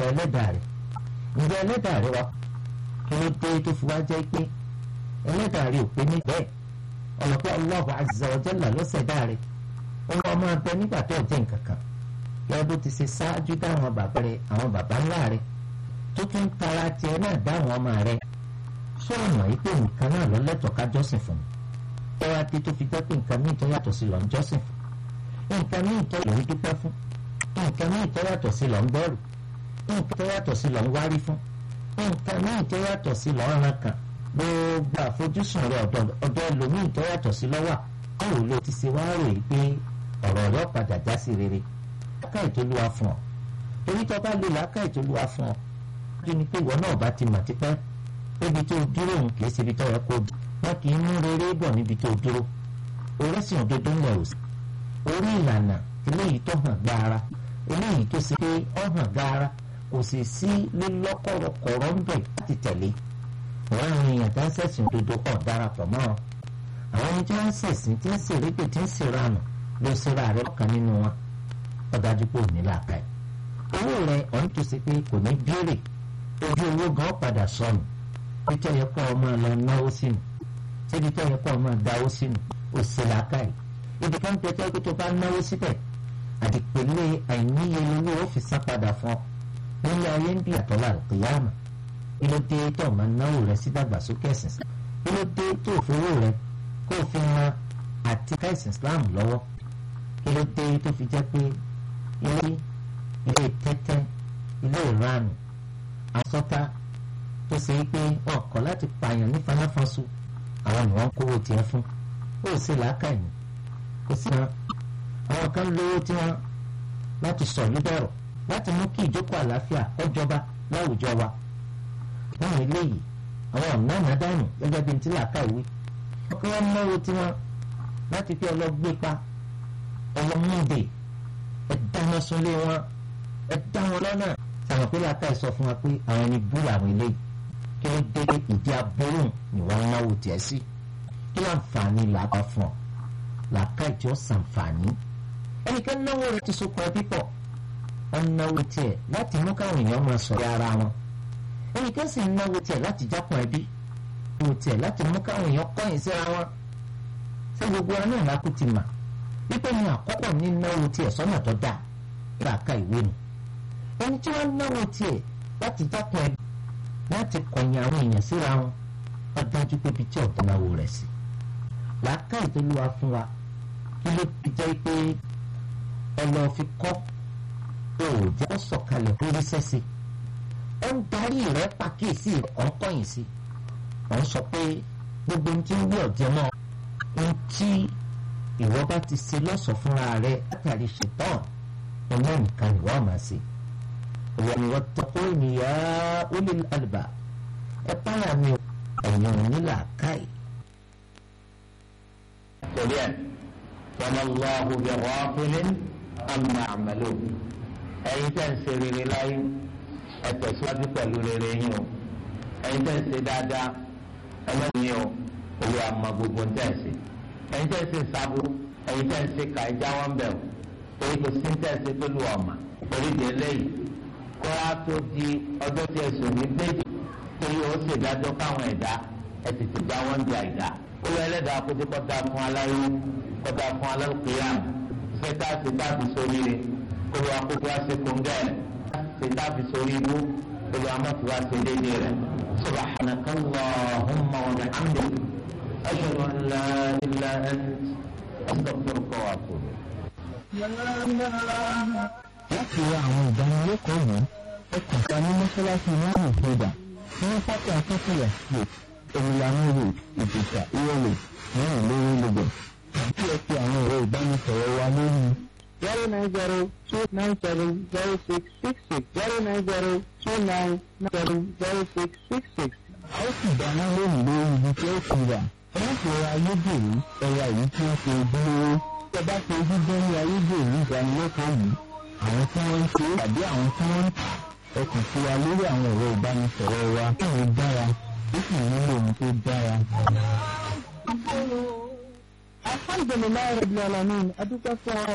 ẹlẹ́dàá rẹ̀ ǹjẹ́ ẹlẹ́dàá rẹ̀ wá kí ló dé tó fi wá jẹ́ pé ẹlẹ́dàá rẹ̀ ò pé ní bẹ́ẹ̀ ọ̀lọ́pẹ́ Allahu azza wa jalla ló ṣẹ̀dá rẹ̀ ọmọ ọmọ abẹ nígbà tó jẹ́ nǹkan kan yẹ bó ti ṣe ṣáájú dáwọn bàbá rẹ̀ àwọn bàbá ńlá rẹ̀ tó tún tara tiẹ̀ náà dáwọn ọmọ rẹ̀ sọ̀rọ̀ yìí pé nǹkan náà lọ́lẹ́tọ̀ọ́ ká jọ́sìn fún un ẹ wá dé tó fi jẹ́ pé nǹkan míì tó yàtọ̀ sí lọ ń jọ́sìn fún nǹkan míì tó lọ ń dúpẹ́ fún nǹkan míì tó yàtọ̀ sí lọ ń bẹ̀rù nǹkan tó yàtọ̀ sí lọ ń wárí fún nǹkan míì tó yàtọ̀ sí lọ ń ran kan gbogbo àfojúsùn rẹ ọ̀dọ̀ ẹlòmíì tó yàtọ̀ sí lọ́wọ́ báwo ló ti ṣe wá rò yìí pé ọ̀rọ̀ rẹ padà já sí rere láká ìtòlúwa fún ọ torí tó bá lè láká ìtòlúwa fún ọ kí ni pé ìwọ náà bá ti mà tipẹ́ ibi tó dúró òun kì í ṣe ibi tó yẹ kó dùn wọn kì í mú rere bọ̀ níbi tó dúró orẹ́sìn òdodo ńlẹ̀ òsì orí ìlànà eléyìí tó hàn gbára eléyìí tó ṣe pé ó hàn gbára kò sì sí lílọ́kọ̀rọ̀kọ̀rọ̀ ń bẹ̀ láti tẹ̀lé wọ́n àwọn èèyàn tó ń ṣẹ̀sìn òdodo pọ̀ darapọ̀ mọ́ ọ àwọn ẹni tí wọ́n ń ṣẹ̀sìn tí ń ṣèrèpè tí ń ṣèrànù ló ṣera rẹ lọ́kàn nínú wọn ó dájú pé ò ní làákà ẹ̀ owó rẹ ọ̀hún tó ṣe pé kò ní béèrè ojú owó gan padà sọnù bí tó yẹ kó ọmọ lọ náwó sínú síbi tó yẹ kó ọmọ dáwó sínú ó ṣe làákà ẹ̀ ibi kan tẹ́tẹ́ pé tó bá náwó síbẹ̀ àdìpẹ̀lẹ̀ àìníye lówó ó fi san padà fún ọ nílé ayé ń bí àtọ́lá àlùkìyàmà kí ló dé tó ọmọ náwó rẹ sí dàgbàsókè ẹ̀sìn kí ló dé tó òfowó rẹ kó o fi ran àti káìsìn Islam lọ́wọ́ kí ló dé tó fi jẹ́ pé ilé ilé tẹ́tẹ́ ilé ìranù àsọta tó ṣe é pé wọn kọ̀ láti pààyàn ní fanáfanṣu àwọn ni wọ́n kówó tiẹ̀ fún ó sì làákàyè kò sí wọn àwọn kan lówó tí wọn láti sọ níbẹ̀rọ̀ láti mú kí ìjókòó àlàáfíà kọjọba láwùjọ wa wọn eléyìí àwọn ọ̀nà ànádànù gẹ́gẹ́ bí n ti làákà ìwé ọkọ wọn náwó tí wọn láti fi ọlọ́gbé pa ọlọ́múndè ẹ dáná súnlé wọn ẹ dá wọn lọ́nà sàwọn pé làákà ìsọ fún wa pé àwọn ẹni bú làwọn eléyìí kí ló dé ìdí aburú ni wọ́n náwó tiẹ̀ sí kí láǹfààní làákà fún ọ làákà ìjọ sàǹfààní ẹnìkan náwó rẹ ti sopọ̀ ẹbí pọ̀ wọn náwó tiẹ̀ láti mú káwọn èèyàn máa sọ̀rọ̀ ara wọn ẹnìkan sì ń náwó tiẹ̀ láti jápọ̀ ẹbí náwó tiẹ̀ láti mú káwọn èèyàn kọ̀yìn síra wọn ṣé gbogbo wa náà lákú ti mà wípé ní àkọ́kọ́ ní náwó tiẹ̀ sọ́nà tó dáa làákà ìwé nu ẹni tí wọ́n náwó tiẹ̀ láti jápọ̀ ẹbí láti kọ̀yìn àwọn èèyàn síra wọn wọ́n dájú pé bí tí ọ̀dọ́ náwó rẹ̀ sí làákà ìtọ́lúwa fún wa kí ló ti jẹ́ pé ọlọ́ fi kọ́ òòjẹ́ ó sọ̀kalẹ̀ lórí sẹ́sẹ̀ ó ń darí rẹ̀ pàkíyèsí ọ̀nkọ́yìn sí wọ́n sọ pé gbogbo ohun tí ń wí ọ̀jẹ̀ náà ohun tí ìwọ bá ti ṣe lọ́sọ̀ fúnra rẹ̀ látàrí ṣetán ọmọ nìkan ni wọ́n máa ṣe ìwọ ni wọ́n tọ́kọ́ ènìyàn ó lè àlùbà ẹ báyà mi ẹ̀yìn onílà káì. torí ẹ̀ wọ́n lọ́wọ́ bí wọ́n amma àmàlò ẹ̀yin tẹ́ ń ṣe rere láyé ẹ tẹ̀síwájú pẹ̀lú rere yín o ẹ̀yin tẹ́ ń ṣe dáadáa ẹlẹ́yìn o owó àmà gbogbo ń tẹ̀sí ẹ̀yin tẹ́ ń ṣe sábú ẹ̀yin tẹ́ ń ṣe ká ẹja wọn bẹ̀ o orí kò sí ń tẹ̀sí pẹ̀lú ọ̀mà orí di eléyìí kó a tó di ọjọ́ tí ẹ̀sùn ní méjì torí ó ṣe dájọ́ káwọn ẹ̀dá ẹ̀ tètè já wọn di àìdá ó lọ ẹlẹ́dàá kó dé kọ́ da fún aláyé kọ́ da fún alálùkìyàmù sẹta sẹta fi sórí rẹ kólú akókó ase kóńgẹ sẹta fi sórí ibú kólú amọ̀tò ase déédéé rẹ subhanaka allahumma wa bihamdik ashhadu an la ilaha ant astaghfiruka wa atubu. láti ra àwọn ìdánilẹ́kọ̀ọ́ yìí ẹ kàn sí ní mọ́ṣáláṣí náà ìfẹ́dà ní pátá akẹ́kọ̀ọ́ street omilanu road ìjẹ̀sà ìrọ̀lẹ̀ mẹ́rin lórí lagos àti ẹ fi àwọn ẹ̀rọ ìbánisọ̀rọ̀ wa lórí zero nine zero two nine seven zero six six six zero nine zero two nine seven zero six six six. a ó sì dáná lónìí lórí ibi tí ó ti rà wọ́n fi ra ayédèrú ẹ̀yà yìí tí ó ṣe dúró. tí ẹ bá ṣe dídán ní ayédèrú ìdánilẹ́kọ̀ọ́ yìí àwọn tí wọ́n ń ṣe tàbí àwọn tí wọ́n ń tà ẹ kàn sí wa lórí àwọn ẹ̀rọ ìbánisọ̀rọ̀ wa kí wọ́n dára ó sì nílò ohun tó dára. alhamdulilayi rabbil alamin adúpẹ́ fún ọ.